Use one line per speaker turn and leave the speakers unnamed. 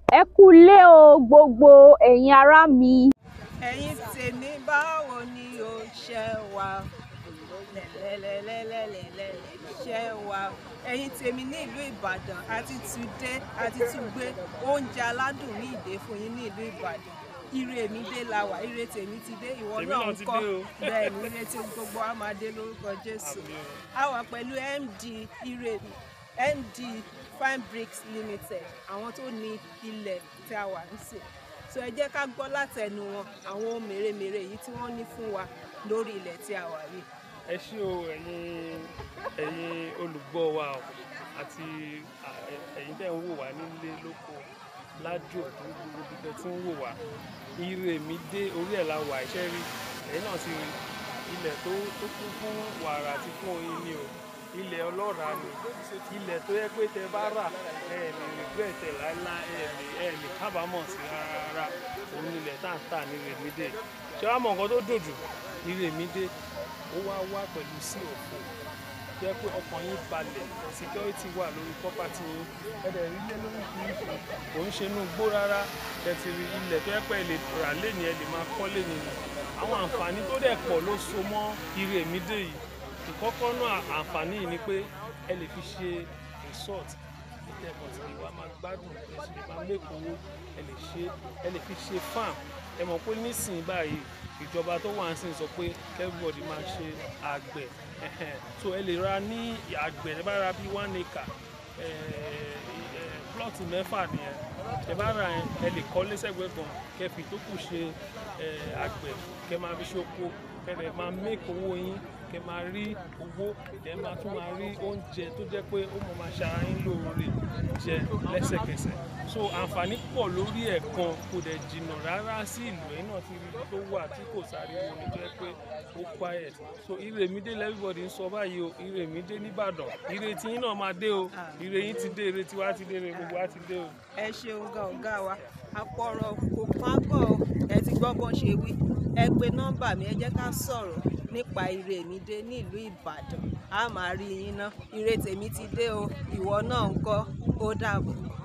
ẹ kúlé o gbogbo ẹ̀yin ará mi.
ẹ̀yin tèmi báwo ni o ṣe wà lẹ́lẹ́lẹ́lẹ́lẹ́lẹ́lẹ́ ṣe wà ẹ̀yin tèmi ní ìlú ìbàdàn àti tún dé àti tún gbé oúnjẹ aládùn ní ìdè fún yín ní ìlú ìbàdàn ire mi dé la wà ire tèmi ti dé ìwọ
Tèmi
náà
náà
ń
ti
kọ́
dé o.
bẹ́ẹ̀ ni ire tí gbogbo wa máa dé lórúkọ jésù a wà pẹ̀lú md ire md fine bricks limited àwọn tó ní ilẹ̀ tí a wà ń sè so ẹ jẹ́ ká gbọ́ látẹnu wọn àwọn ohun mèremère yìí tí wọ́n ní fún wa lórí ilẹ̀ tí a wà yìí.
ẹ ṣé o ẹ̀yin ẹ̀yin olùgbọ́ wa o àti à- ẹ̀yin tẹ́ ń wò wá nílé lóko lájò ní gbogbo ibi tẹ́ tí ń wò wá ire mi dé orí ẹ̀ la wà iṣẹ́ rí ẹ̀yin náà ti rí ilẹ̀ tó tó kún fún wàrà àti fún oyin ni o ilẹ̀ ọlọ́ràá ni ilẹ̀ tó yẹ pé tẹ bá rà ẹ lè regret ẹ̀ láíláí ẹ lè ẹ lè kábàámọ̀ sí rárá rárá òun ni ilẹ̀ tá à ń tà ní Rèmídé ṣé wàá mọ nǹkan tó dùn jù ní Rèmídé ó wá wá pẹ̀lú sí òfin jẹ́ pé ọkàn yín balẹ̀ security wà lórí property yín ẹ̀dẹ̀ rí ilé lóríṣiríṣi kò ń ṣe inú igbó rárá tẹ̀sí rí ilẹ̀ tó yẹ pé ẹ lè rà lẹ́ni ẹ lè máa kọ́ lẹ́ni ni àwọn àǹfààní tó dẹ̀ pọ̀ ló so mọ́ Rèmídé yìí ìkọ́kọ́ náà àǹfààní yìí ni pé ẹ lè fi ṣe resort ìtẹ̀kọ̀ tí ìwà máa gbádùn ẹ sì lè máa mẹ́kọ̀ọ́ ẹ lè ṣe ẹ lè fi ṣe farm ẹ mọ̀ pé nísìnyí báyìí ìjọba tó wà ń sìn sọ pé everybody máa ṣe àgbẹ̀ ẹhẹn. so ẹ lè ra ní àgbẹ̀ ẹ bá ra bí one acre plọ́ọ̀tì mẹ́fà nìyẹn ẹ bá ra yẹn ẹ lè kọ́ lẹ́sẹ̀gbẹ́ kan kẹ́ fi tó kù ṣe eh, àgbẹ̀ kẹ́ máa fi ṣoko kẹ́ lè máa make owó yín kẹ́ máa rí owó kẹ́ máa tún máa rí oúnjẹ tó jẹ́ pé ó mọ̀ máa ṣara yín lóore jẹ lẹ́sẹ̀kẹsẹ̀ so àǹfààní pọ̀ lórí ẹ̀ kan kò dẹ̀ jìnnà rárá sí ìlú ẹ̀yìn náà ti rí ibi tó wà tí kò sáré omi tó yẹ pé ó quiet so Ìrèmídé everybody ń sọ báyìí o Ìrèmídé nìbàdàn ire tí yín náà máa dé o ire yín ti dé ire tiwa ti dé ire gbogbo wa ti dé o.
ẹ ṣeun gan ọ̀gá wa àpọ̀rọ̀ kò kán gọ̀ ọ́ ẹ ti gbọ́ bọ́n ṣe wí ẹ pe nọ́mbà mi ẹ jẹ́ ká sọ̀rọ̀ nípa ire mi dé nílùú ìbàdàn a máa rí yín ná ire tèmi ti dé o ìwọ náà ń kọ́ ó dàbọ̀.